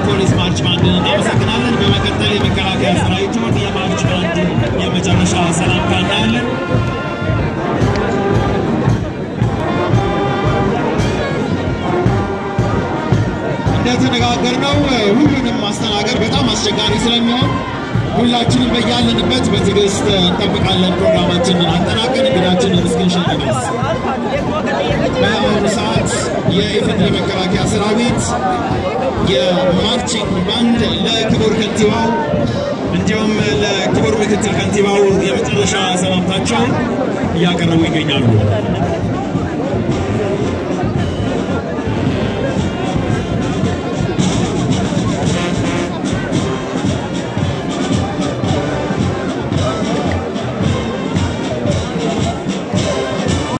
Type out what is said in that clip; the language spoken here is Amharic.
ፖሊስ ማርች ባንድን እናመሰግናለን። በመቀጠል የመከላከያ ሰራዊቱን የማርች ባንድ የመጨረሻ ሰላምታ እናያለን። እንደተነጋገርነው ሁሉንም ማስተናገድ በጣም አስቸጋሪ ስለሚሆን ሁላችንም በያለንበት በትዕግስት እንጠብቃለን። ፕሮግራማችንን አጠናቀን እንግዳችንን እስክንሸኝ ድረስ በአሁኑ ሰዓት የኢፌዴሪ መከላከያ ሰራዊት የማርቺንግ ባንድ ለክቡር ከንቲባው እንዲሁም ለክቡር ምክትል ከንቲባው የመጨረሻ ሰላምታቸውን እያቀረቡ ይገኛሉ።